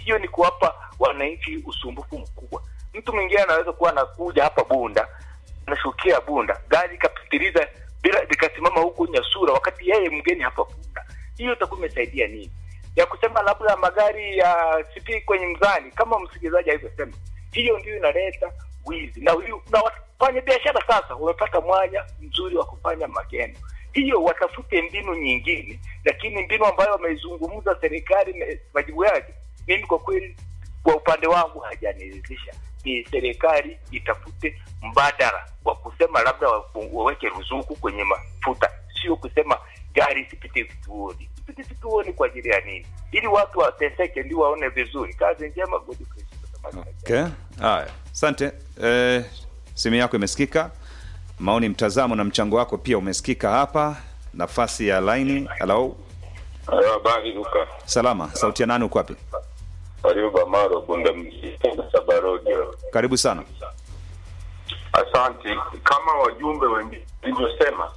hiyo ni kuwapa wananchi usumbufu mkubwa. Mtu mwingine anaweza kuwa anakuja hapa Bunda, anashukia Bunda, gari ikapitiliza bila likasimama huku Nyasura, wakati yeye mgeni hapa Bunda. Hiyo itakuwa imesaidia nini? Ya kusema labda magari ya sipi kwenye mzani, kama msikilizaji alivyosema, hiyo ndio inaleta wizi na huyu na wafanya biashara sasa wamepata mwanya mzuri wa kufanya magendo. Hiyo watafute mbinu nyingine, lakini mbinu ambayo wameizungumza serikali na majibu yake, mimi kwa kweli, kwa upande wangu hajaniridhisha. Ni serikali itafute mbadala wa kusema labda wafu- waweke ruzuku kwenye mafuta, sio kusema gari isipite vituoni. Isipite vituoni kwa ajili ya nini? Ili watu wateseke, ndio waone vizuri. Kazi njema, Godfrey. Okay. Haya, asante. Eh, simu yako imesikika, maoni, mtazamo na mchango wako pia umesikika hapa. Nafasi ya laini. Hello, Hayo habari Luka. salama. Sauti ya nani? Uko wapi? Ayuba Maro Bunda mjini Sabarodi. Karibu sana. Asante. Kama wajumbe wengine walivyosema,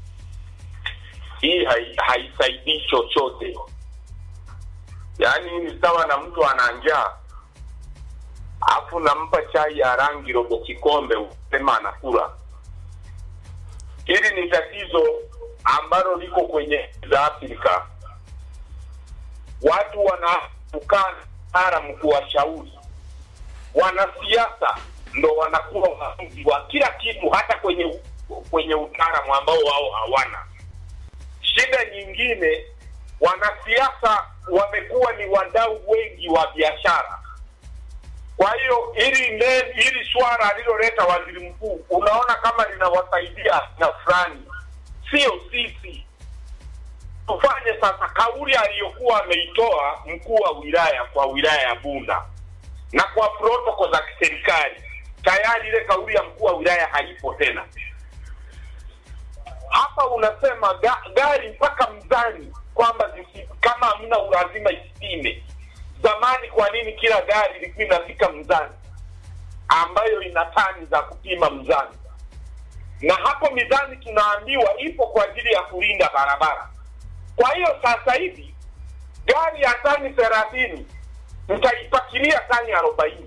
hii hai- haisaidii chochote. Yaani ni sawa na mtu ana njaa afu nampa chai ya rangi robo kikombe, usema anakula. Hili ni tatizo ambalo liko kwenye za Afrika. Watu wanatukana haramu kuwashauri wanasiasa ndo wanakuwa waamuzi wa kila kitu, hata kwenye kwenye utaalamu ambao wao hawana. Shida nyingine, wanasiasa wamekuwa ni wadau wengi wa biashara. Kwa hiyo hili ne- hili swala aliloleta waziri mkuu, unaona kama linawasaidia na fulani, sio sisi. Tufanye sasa kauli aliyokuwa ameitoa mkuu wa wilaya kwa wilaya ya Bunda na kwa protoko za kiserikali tayari ile kauli ya mkuu wa wilaya haipo tena. Hapa unasema ga, gari mpaka mzani kwamba zisi- kama hamna ulazima isipime. Zamani kwa nini kila gari ilikuwa inafika mzani ambayo ina tani za kupima mzani? Na hapo mizani tunaambiwa ipo kwa ajili ya kulinda barabara. Kwa hiyo sasa hivi gari ya tani thelathini nitaipakilia tani arobaini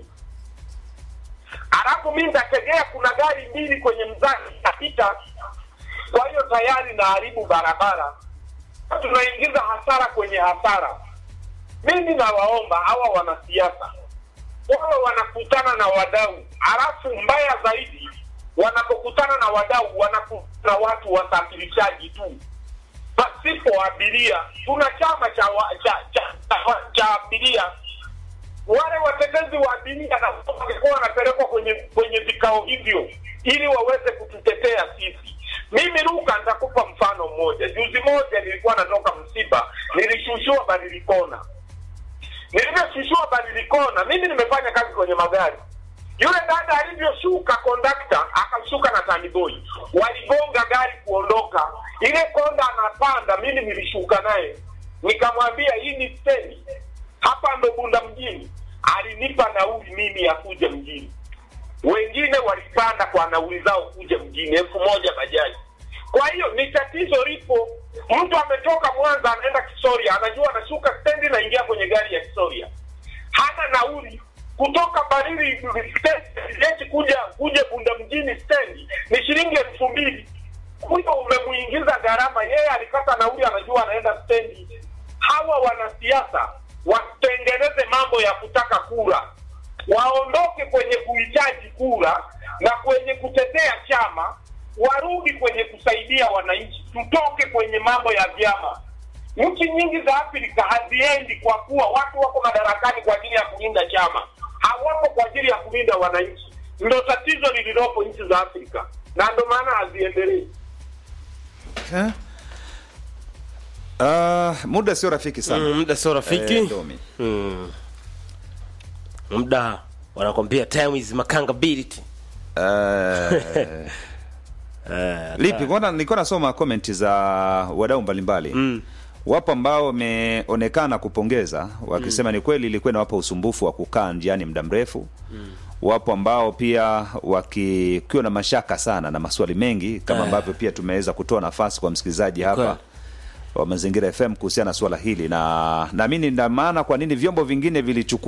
alafu mi nitategea kuna gari mbili kwenye mzani itapita kwa hiyo tayari naharibu barabara tunaingiza hasara kwenye hasara mimi nawaomba hawa wanasiasa wawe wanakutana na wadau halafu mbaya zaidi wanapokutana na wadau wanakutana na watu wasafirishaji tu pasipo abiria tuna chama cha, wa, cha, cha, cha, cha abiria wale watetezi wa abiria na wangekuwa wanapelekwa kwenye kwenye vikao hivyo ili waweze kututetea sisi mimi Luka, nitakupa mfano mmoja. Juzi moja nilikuwa natoka msiba, nilishushiwa Badilikona. Nilivyoshushiwa Badilikona, mimi nimefanya kazi kwenye magari. Yule dada alivyoshuka, kondakta akashuka na taniboi, waligonga gari kuondoka. Ile konda anapanda, mimi nilishuka naye, nikamwambia hii ni stendi, hapa ndo Bunda mjini. Alinipa nauli mimi ya kuja mjini wengine walipanda kwa nauli zao kuja mjini elfu moja bajaji. Kwa hiyo ni tatizo lipo. Mtu ametoka Mwanza anaenda Kisoria, anajua anashuka stendi na ingia kwenye gari ya Kisoria, hana nauli kutoka Barili stendi kuja kuja Bunda mjini stendi ni shilingi elfu mbili. Huyo umemuingiza gharama, yeye alikata nauli, anajua anaenda stendi. Hawa wanasiasa watengeneze mambo ya kutaka kura waondoke kwenye kuhitaji kura na kwenye kutetea chama, warudi kwenye kusaidia wananchi. Tutoke kwenye mambo ya vyama. Nchi nyingi za Afrika haziendi kwa kuwa watu wako madarakani kwa ajili ya kulinda chama, hawapo kwa ajili ya kulinda wananchi. Ndio tatizo lililopo nchi za Afrika, na ndio maana haziendelei. Eh? Ah, muda sio rafiki sana. Mm, muda sio rafiki Eh, Domi. mm. muda wanakwambia time is makangability Eh, Eh, lipi kwanza nilikuwa nasoma komenti za wadau mbalimbali mm. wapo ambao wameonekana kupongeza wakisema ni kweli ilikuwa inawapa usumbufu wa kukaa njiani muda mrefu mm. wapo ambao pia wakiwa na mashaka sana na maswali mengi kama Eh. ambavyo pia tumeweza kutoa nafasi kwa msikilizaji hapa Kweli. wa mazingira fm kuhusiana na swala hili na naamini ndio maana kwa nini vyombo vingine vilichukua